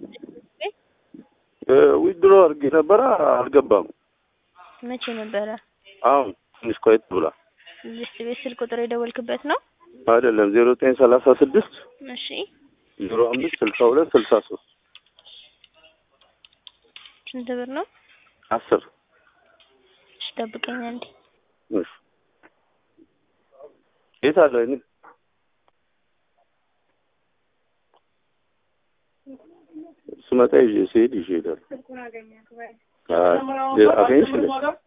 ዊድሮ አድርጌ ነበረ አልገባም። መቼ ነበረ? አሁን ትንሽ ቆየት ብሏል። ልስት ቤት ስልክ ቁጥር የደወልክበት ነው? አይደለም ዜሮ ዘጠኝ ሰላሳ ስድስት እሺ ዜሮ አምስት ስልሳ ሁለት ስልሳ ሶስት ስንት ብር ነው? አስር እሺ ጠብቀኝ አንዴ። እሺ የት አለ እኔ ስመጣ ይዤ ስሄድ ይዤ እሄዳለሁ። አይ አገኘሽ እንዴ?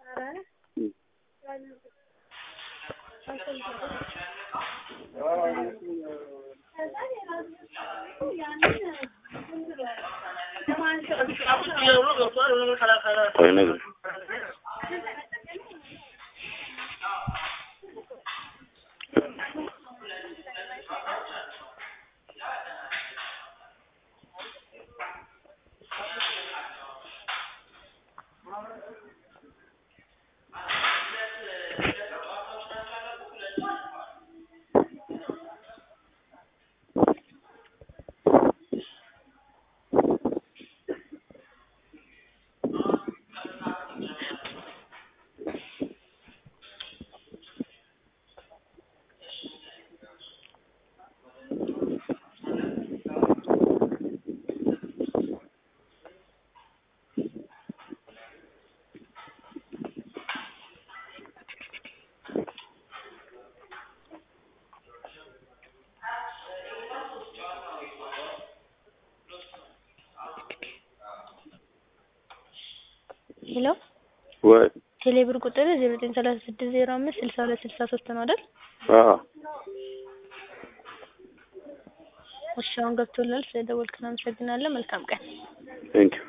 ቆይ ነገር ሄሎ ወይ ቴሌብር ቁጥር ዜሮ ዘጠኝ ሰላሳ ስድስት ዜሮ አምስት ስልሳ ሁለት ስልሳ ሶስት ነው አይደል? አዎ እሺ አሁን ገብቶላል። ስለደወልክ እናመሰግናለን። መልካም ቀን። ቴንኪው